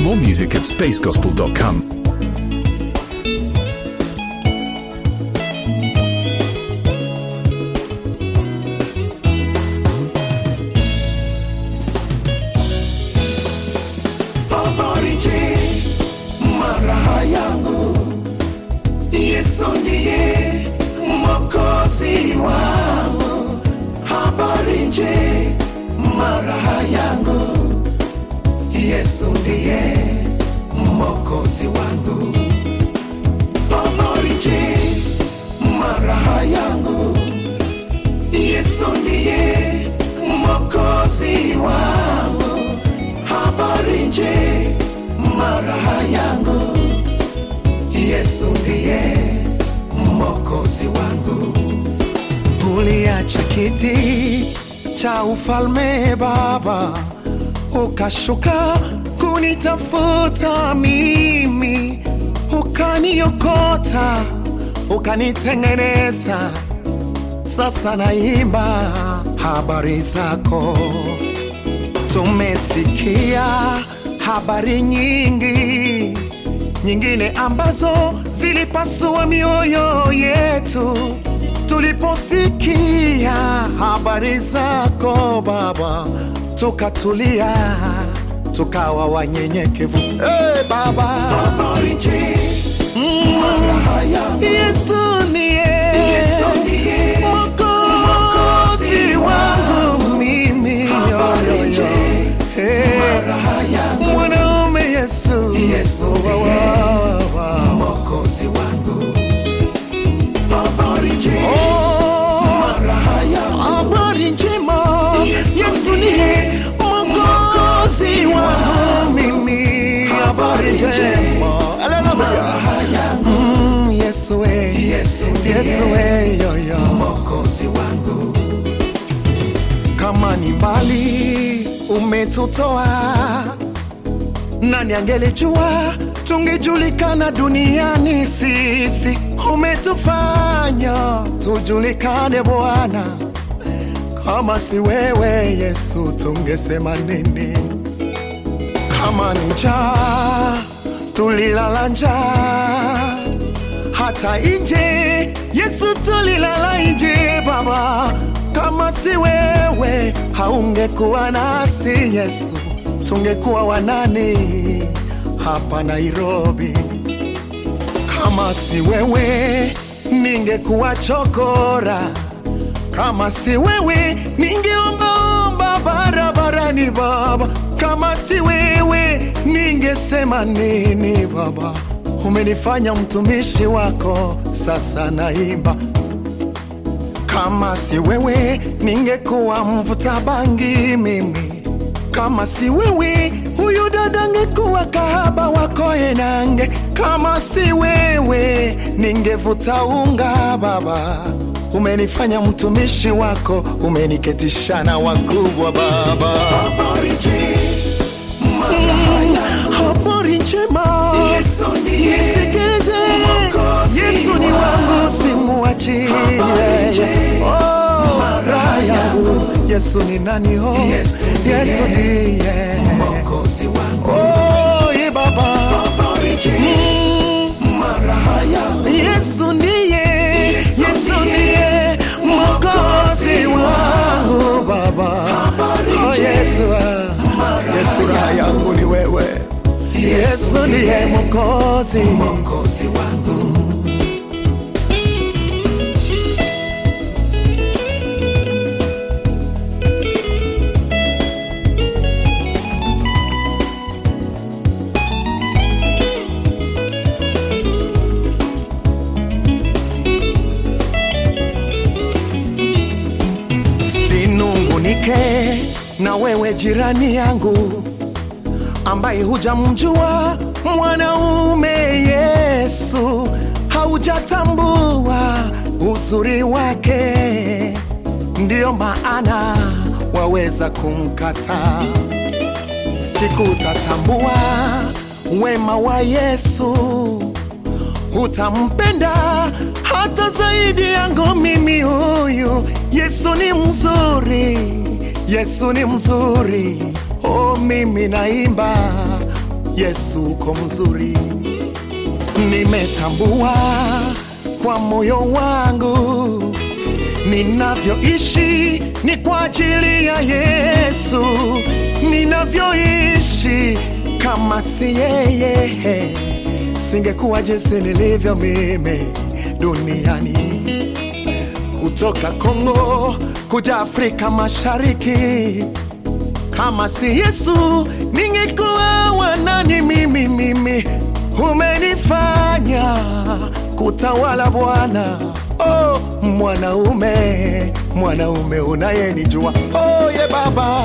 More music at spacegospel.com. Habari maraha yangu, Yesu ndiye mwokozi wangu. Habari nje maraha yangu, Yesu ndiye mwokozi wangu. Habari nje maraha yangu, Yesu ndiye mwokozi wangu. Habari nje maraha yangu, Yesu ndiye mwokozi wangu. Uliacha kiti cha ufalme Baba, ukashuka kunitafuta mimi, ukaniokota, ukanitengeneza. Sasa naimba habari zako tumesikia habari nyingi nyingine ambazo zilipasua mioyo yetu tuliposikia habari zako Baba, tukatulia tukawa wanyenyekevu. Hey, Baba, habari nje Yesu ndiye mwokozi wangu mimi yo, yo, yo. Hey, mwanaume Yesu, Yesu wa, wa, wa. mwokozi wangu habari njema habari njema Yesu ndiye mwokozi wangu mimi habari njema Haleluya. Mm, Yesu we Yesu we yo yo mwokozi wangu kama ni mbali umetutoa, nani angelijua tungejulikana duniani sisi. Umetufanya tujulikane Bwana, kama si wewe Yesu tungesema nini? Kama ni njaa tulilala njaa hata nje Yesu tulilala nje Baba, kama si wewe haungekuwa nasi Yesu, tungekuwa wanani hapa Nairobi? Kama si wewe ningekuwa chokora, kama si wewe ningeombaomba barabarani Baba, kama si wewe ningesema nini Baba? Umenifanya mtumishi wako, sasa naimba kama si wewe ningekuwa mvuta bangi mimi, kama si wewe huyu dada ngekuwa kahaba wako enange, kama si wewe ningevuta unga Baba. Umenifanya mtumishi wako, umeniketisha na wakubwa Baba. Habari habari njema, nisikilize, Yesu ni wangu, simuachie. Oh, raha yangu, Yesu ni nani? Oh, Yesu ndiye mwokozi wangu. Oh, ye Baba, Mm, Yesu ndiye, Yesu ndiye mwokozi wangu Baba. Oh, Yesu, ah, Yesu raha yangu ni wewe. Yesu ndiye mwokozi mwokozi wangu. Sinungunike na wewe jirani yangu ambaye hujamjua mwanaume Yesu, haujatambua uzuri wake, ndiyo maana waweza kumkataa. Siku utatambua wema wa Yesu, utampenda hata zaidi yangu mimi huyu. Yesu ni mzuri, Yesu ni mzuri. Oh, mimi naimba Yesu uko mzuri. Nimetambua kwa moyo wangu ninavyoishi ni kwa ajili ya Yesu, ninavyoishi kama si yeye singekuwa jinsi nilivyo mimi duniani. Kutoka Kongo kuja Afrika Mashariki, kama si Yesu ningekuwa wanani mimi mimi. Umenifanya kutawala Bwana, oh, mwanaume mwanaume unayenijua oh, ye Baba,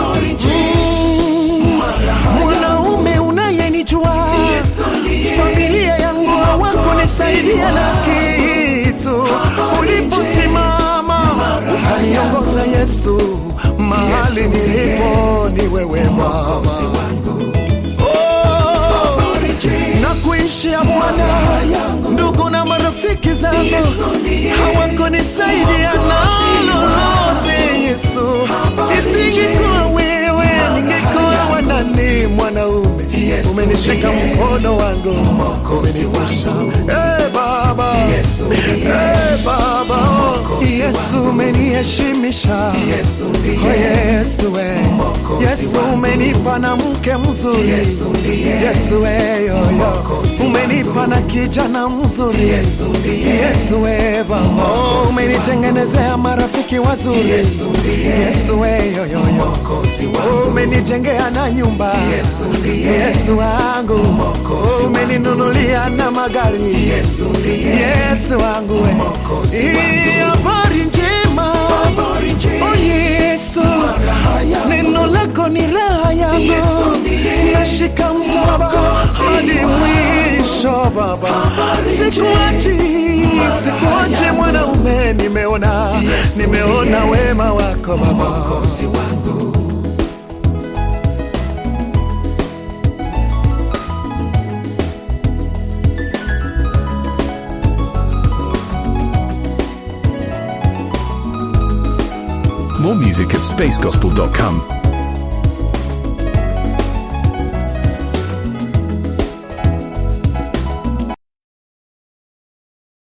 Mm, mwanaume unayenijua familia yangu hawakunisaidia na kitu. Uliposimama ukaniongoza Yesu, mahali nilipo ni wewe Baba. Oh, na kuishia Bwana, ndugu na marafiki zangu hawakunisaidia na lolote Yesu, isingekuwa wewe ningekuwa wanani mwanaume umenishika mkono wangu umenivusha Eh, Baba Eh, Baba Yesu umeniheshimisha Oh, Yesu we Yesu umenipa na mke mzuri Yesu we yo yo umenipa na kijana mzuri Yesu we Baba Oh, umenitengenezea marafiki wazuri Yesu we yo yo yo Oh, umenijengea na nyumba Yesu wangu Oh, umeninunulia na magari Yesu wangu we Hii habari njema Oh Yesu neno lako ni raha yangu nashika msalaba hadi mwisho Baba sikuachi sikuachi mwanaume nimeona nimeona wema wako Baba More music at spacegospel.com.